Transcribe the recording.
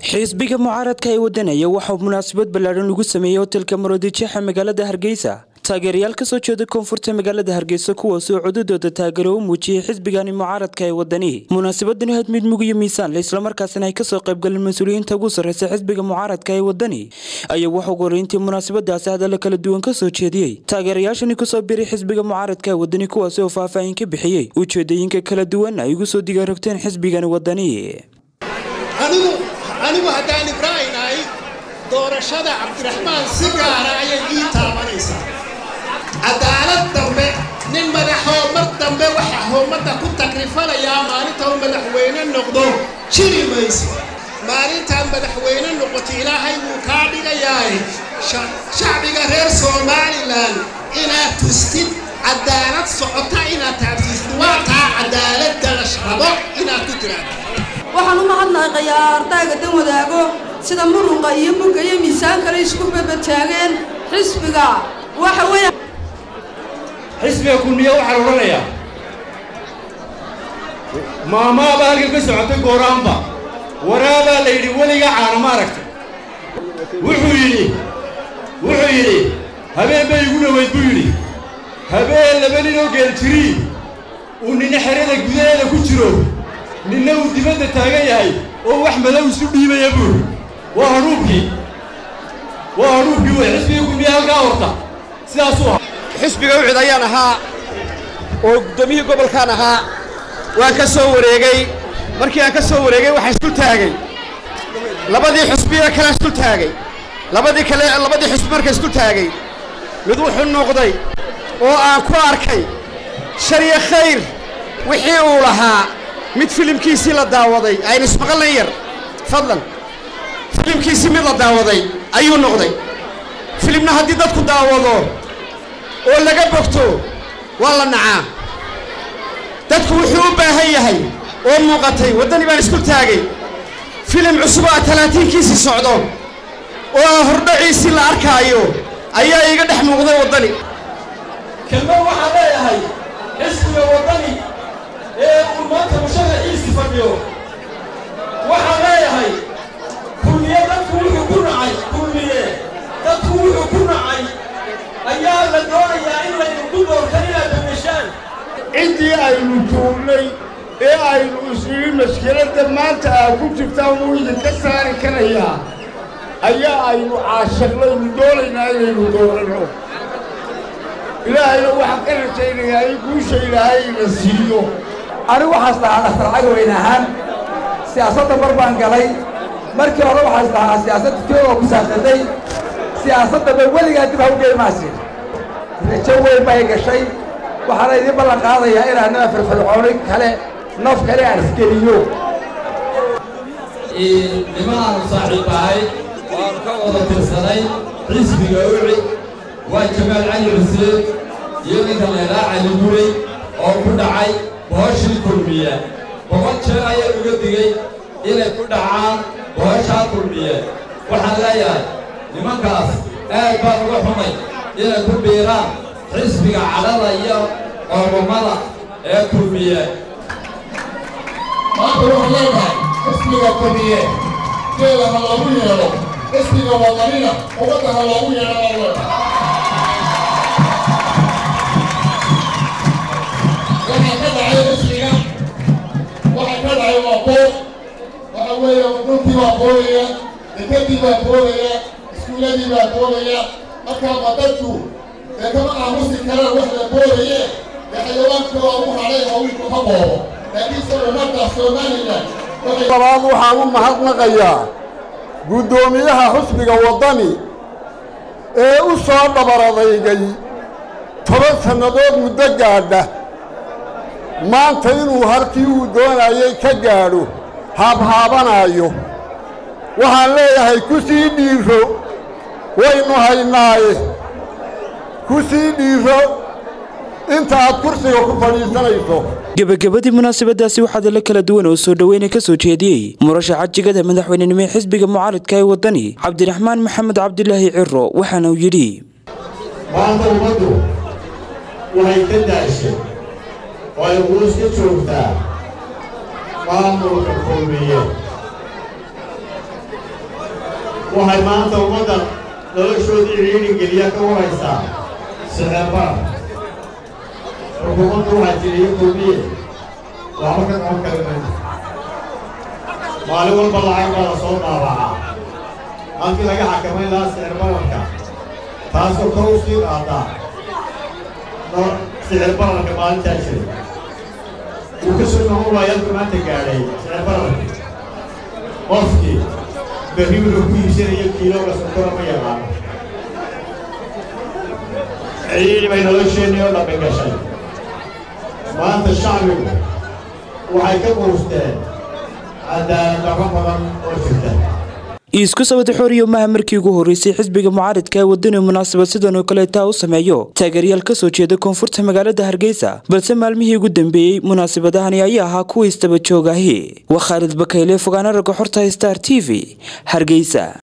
xisbiga mucaaradka ee wadanaya waxaa munaasabad ballaadhan lagu sameeyey hotelka maroodijeexa magaalada hargeysa taageerayaal kasoo jeeda koonfurta magaalada hargeysa kuwaasoo codadooda taageero u muujiyey xisbigani mucaaradka ee wadani munaasabadani had mid mug iyo miisaan le islamarkaasina ay kasoo qaybgaleen mas-uuliyiinta ugu sarreysa xisbiga mucaaradka ee wadani ayaa waxuu horeyntii munaasabadaasi hadalla kala duwan kasoo jeediyey taageerayaashani kusoo biray xisbiga mucaaradka ee wadani kuwaasi oo faahfaahin ka bixiyey ujeedooyinka kala duwan ay ugu soo digaarogteen xisbigani wadani anigu anigu haddaan ibraahim ahay doorashada cabdiraxmaan si gaara ayay ii taabanaysaa cadaalad dambe nin madaxoo mar dambe waxaa howmadda ku takrifanayaa maalinta uu madaxweyne noqdo jiri mayso maalintaad madaxweyne noqoto ilaahay wuu kaa dhigayaaye shacbiga reer somalilan inaad tustid cadaalad socota inaad taabsiisid waa taa cadaaladda la rabo inaad ku tiraado waxaan u mahadnaqayaa ardayga dan wadaago sida muruqa iyo mugga iyo miisaan kale isku babataageen xisbiga waxa weeye xisbiga kunniya waxaa la odhanayaa maamaaba halkan ka socotay gooraanba waraabaa la yidhi weligaa caana ma aragta wuxuu yidhi wuxuu yidhi habeen bay igu dhoweyd buu yidhi habeen laba ninoo geeljirii uu nina xerada gudaheeda ku jiro ninna uu dibadda taagan yahay oo wax madow isu dhiibaya buuri waa hadhuubkii waa hadhuubkii wey xisbigii kunniya halkaa horta sidaasuu ahaa xisbiga ucid ayaan ahaa oo guddoomiyihii gobolkaan ahaa waan ka soo wareegay markii aan ka soo wareegay waxaa isdul taagay labadii xusbiya kale isdul taagay labadii kale labadii xusbi marka isdul taagay mid wuxuu noqday oo aan ku arkay shar iyo khayr wixii uu lahaa mid filimkiisii la daawaday aynu ismaqalnan yar fadlan filimkiisii mid la daawaday ayuu noqday filimna haddii dadku daawado oo laga bogto waa la nacaa dadku wuxuu u baahan yahay oo muuqatay waddani baan isku taagay filim cusub oo talaatiinkiisii socdo oo hordhaciisii la arkaayo ayaa iiga dhex muuqday waddani kelmo waxaan leeyahay xisbiga waddani ee uu maanta musharaxiisii fadhiyo waxaan leeyahay kulmiye dadku wuxuu ku nacay kulmiye dadku wuxuu ku nacay ayaa la doonayaa in laydinku doortan inaad dameeshaan ciddii aynu tuurnay ee aynu isnidhi mashkiladda maanta aad ku jirtaan wuu idinka saari karayaa ayaa aynu caashaqlaynu doonaynaa inaynu dooranno ilaahayna waxaan ka rajaynayaa in guusha ilaahay ina siiyo anigu waxaas dhahaa dhaktar cagweyn ahaan siyaasadda mar baan galay markii hore waxaas dhahaa siyaasadda tiyadoo ku saabsaday siyaasaddaba weligaa dib ha u geymaasin rajo weyn bay gashay waxaana idiin ballan qaadayaa inaan naba firfircooni kale naf kale aan isgeliyo nimaanu saaxiib ahay waanu ka wada tirsanay xisbiga uci waa jamaal cali xuseen iyo ninka leelaa cali guray oo ku dhacay booshii kulmiye boqol jeer ayaa uga digey inay ku dhacaan booshaa kulmiye waxaan leeyahay nimankaas aad baan uga xumay inay ku biiraan xisbiga cadhada iyo ormada ee kulmiye maanta waxaan leenahay xisbiga kulmiye jeeda ha loogu yeedho xisbiga wadanina ummadda ha loogu yeedho baan leenahay waxaa ka dhacay xisbiga waxaa ka dhacay waa boob waxa weeye dhulkii baa boodaya dekadii baa boodaya iskuuladii baa boodaya markaa ma dadku dee kama aamusi karaan wax la boodaye dee xayawaanka waa u hadhay hawlku ha boobo laakiinse ummadda somalilan labaad waxaan u mahadnaqayaa guddoomiyaha xusbiga waddani ee u soo dhabaradaygay toban sannadood muddo gaadha maanta inuu halkii uu doonayay ka gaadho haabhaabanaayo waxaan leeyahay ku sii dhiiro waynu haynaaye ku sii dhiiro inta aad kursiga ku fadhiisanayso gebagabadii munaasabadaasi waxaa dalo kala duwan oo soo dhoweyna ka soo jeediyey murashaxa jigada madaxweynenimo ee xisbiga mucaaradka ee waddani cabdiraxmaan maxamed cabdilaahi ciro waxaana uu yidhi maanta ummaddu waxay ka daashay oo ay quus ka joogtaa maamulka kulmiye waxay maanta ummadda noloshoodii ciidhin geliya ka waraysaa sicirbaar xukuumaddu waxay tidhi iyo kulmiye waxba ka qaban kari mayno maalin walba lacag baa la soo daabacaa halkii laga xakamayn lahaa sicirbararka taasoo kor u sii qaadaa sicirbararka maalintaa jiray wuu ka soo noqon waaya halku maanta gaadhay sicirbararka qofkii berri wuxuu ku iibsanayo kiilooga sonkora ma yaqaano ciidhi bay nolosheennii oo dhammi gashay maanta shacbigu waxay ka quusteen cadaalad darro badan oo jirta iisku sawada xooriyo maha markii ugu horreysay xisbiga mucaaridka ee wadani munaasabad sidan oo kaleetaa u sameeyo taageeryaal ka soo jeeda koonfurta magaalada hargeysa balse maalmihii ugu dambeeyey munaasabadahani ayaa ahaa kuwa istaba joogaahi waa khaalid bakayle fogaana ragga xorta star t v hargeysa